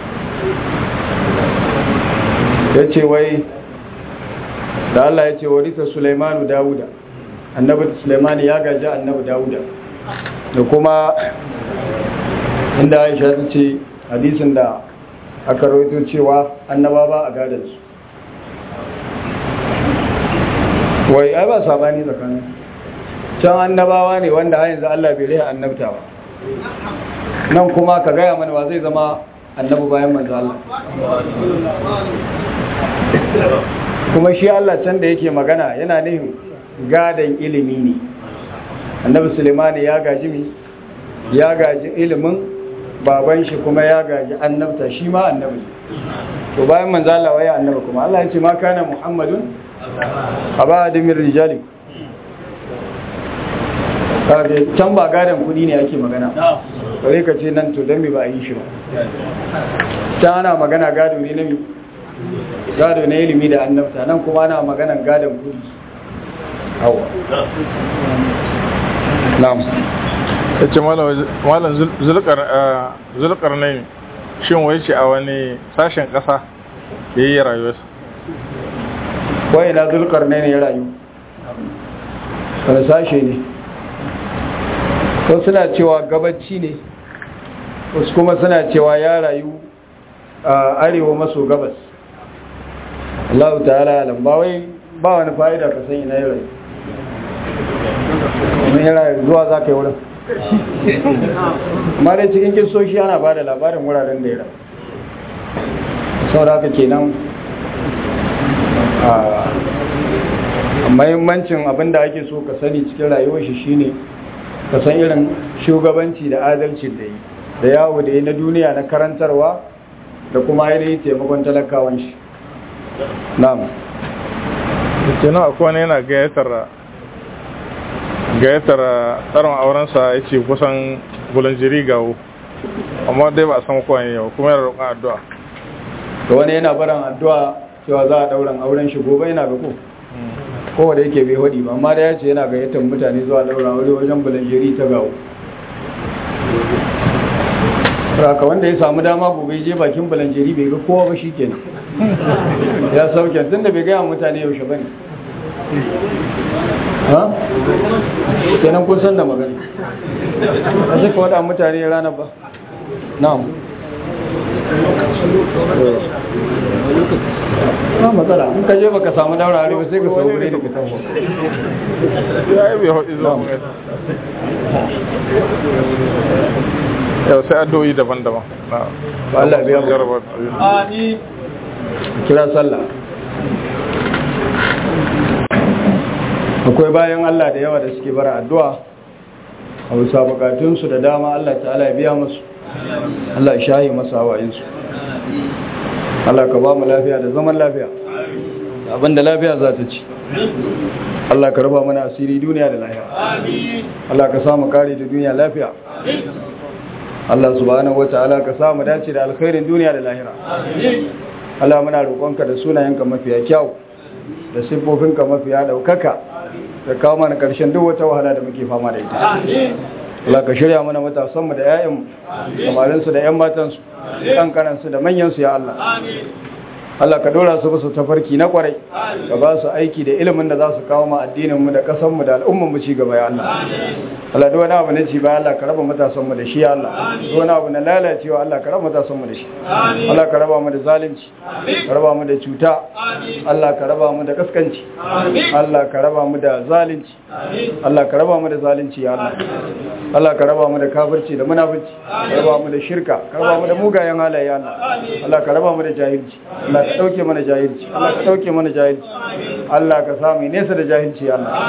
ya ce wai da Allah ya ce warisa Sulaimanu Dawuda annabi Sulaimanu ya gaji annabi Dawuda da kuma inda Aisha ta ce hadisin da aka rawaito cewa annaba ba a gadon su wai ai ba sabani tsakanin can annabawa ne wanda har yanzu Allah bai riha annabta ba nan kuma ka gaya mana wa zai zama annabi bayan manzo Allah kuma shi Allah can da yake magana yana nihin gadon ilimi ne annabi Sulemani ya gaji mi ya gaji ilimin baban shi kuma ya gaji annabta shi ma annabi to bayan manzo Allah waye annabi kuma Allah ya ce ma kana Muhammadun aba adamin rijali kage can ba gadon kudi ne ake magana Na'am. kare ka ce nan to dan me ba a yi shi ba ta ana magana gado ne na mi gado na ilimi da annabta nan kuma ana maganan gadon kudi hawa na'am ya ce malam zulkar ne shin wai ce a wani sashen ƙasa ya yi rayuwarsa wai na zulkar ne ya rayu wani sashe ne wasu suna cewa gabaci ne wasu kuma suna cewa ya rayu a arewa maso gabas Allah ta'ala alam ba wai ba wani fa'ida ka san ina ya rayu kuma ya rayu zuwa za ka yi wurin amma dai cikin kisoshi ana ba da labarin wuraren da ya rayu sau da haka kenan a mahimmancin abin da ake so ka sani cikin rayuwar shi shine ka san irin shugabanci da adalci da yi da yawo da yi na duniya na karantarwa da kuma ainihin taimakon talakawan shi na'am kenan akwai wani yana gayyatar gayyatar tsarin aurensa ya ce kusan bulanjiri gawo amma dai ba a san kowa yau kuma yana roƙon addu'a da wani yana baran addu'a cewa za a ɗauran auren shi gobe yana ga ko kowa da yake bai hudi ba amma da ya ce yana gayyatar mutane zuwa ɗauran aure wajen bulanjeri ta gawo raka wanda ya samu dama gobe je bakin bulanjeri bai ga kowa ba shi kenan ya sauke tun da bai gaya wa mutane yaushe ba ne ha? kenan kun san da magana a suka wada mutane ranar ba na'am ba matsala in ka je baka samu daura arewa sai ka sau gure da ka taho ya yi bai haɗi zuwa mai yau sai addu'o'i daban-daban na Ba Allah biya mu. jarabar Amin. kira sallah akwai bayan Allah da yawa da suke bara addu'a a bisa bukatunsu da dama Allah ta'ala ya biya musu Allah ya shayi masa hawayinsu Allah ka ba mu lafiya da zaman lafiya abinda lafiya za ta ci Allah ka raba mana asiri duniya da lafiya Allah ka samu kare da duniya lafiya Allah subhanahu wata'ala ka samu dace da alkhairin duniya da lahira Allah muna roƙonka da sunayenka mafiya kyau da siffofinka mafiya daukaka da kawo mana ƙarshen duk wata wahala da muke fama da ita Allah ka shirya mana matasanmu da 'ya'yanmu samarinsu da 'yan matansu ƙanƙanansu da manyansu ya Allah Allah ka dora su basu tafarki na kwarai ka ba su aiki da ilimin da za su kawo ma addininmu da ƙasanmu da al'ummanmu ci gaba ya Allah Allah duk wani abu na ci ba Allah ka raba matasanmu da shi ya Allah duk wani abu na lalacewa Allah ka raba matasanmu da shi Allah ka raba mu da zalunci ka raba mu da cuta Allah ka raba mu da kaskanci Allah ka raba mu da zalunci Allah ka raba mu da zalunci ya Allah Allah ka raba mu da kafirci da munafici ka raba mu da shirka ka raba mu da mugayen halaye ya Allah Allah ka raba mu da jahilci Allah ka dauke mana jahilci Allah ka dauke mana jahilci Allah ka samu nesa da jahilci ya Allah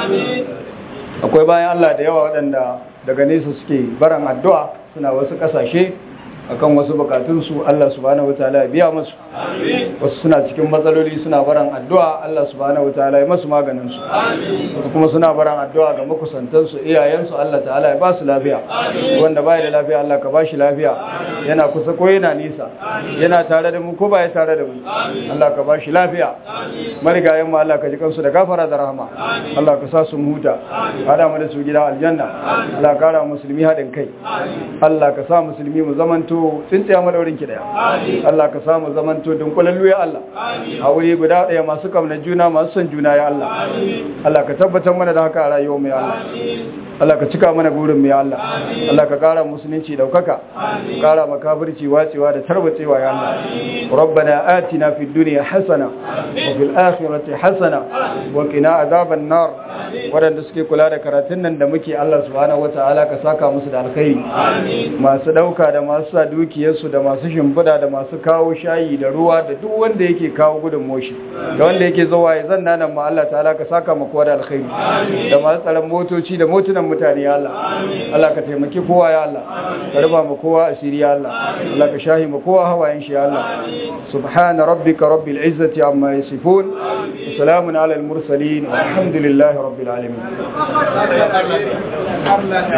akwai bayan Allah da yawa waɗanda daga nesa suke baran addu'a suna wasu ƙasashe akan wasu bukatunsu Allah subhanahu wataala ya biya musu wasu suna cikin matsaloli suna baran addu'a Allah subhanahu wataala ya masu maganin su wasu kuma suna baran addu'a ga makusantansu iyayensu Allah ta'ala ya ba su lafiya wanda baya da lafiya Allah ka ba shi lafiya yana kusa ko yana nisa yana tare da mu ko baya tare da mu Allah ka ba shi lafiya marigayen mu Allah ka ji kansu da gafara da rahama Allah ka sa su huta hada mu da su gida aljanna Allah ka kara musulmi haɗin kai Allah ka sa musulmi mu zamanto tsintsiya madaurin ki daya Allah ka sa mu zamanto dunkulallu ya Allah a wuri guda daya masu kamna juna masu son juna ya Allah Allah ka tabbatar mana da haka a rayuwar mu ya Allah Allah ka cika mana burin mu ya Allah Allah ka kara musulunci daukaka kara makafirci wacewa da tarbacewa ya Allah ربنا آتنا في الدنيا حسنة وفي الآخرة حسنة وقنا عذاب النار waɗanda suke kula da karatun nan da muke Allah subhanahu wata'ala ka saka musu da alkhairi masu ɗauka da masu sa dukiyarsu da masu shimfiɗa da masu kawo shayi da ruwa da duk wanda yake kawo gudun moshi da wanda yake zuwa ya zanna nan ma Allah ta'ala ka saka mu kowa da alkhairi da masu tsaron motoci da motunan mutane ya Allah Allah ka taimaki kowa ya Allah ka raba mu kowa asiri ya Allah Allah ka shahi mu kowa hawayen shi ya Allah subhana rabbika rabbil izzati amma yasifun salamun ala al mursalin walhamdulillahi rabbil alamin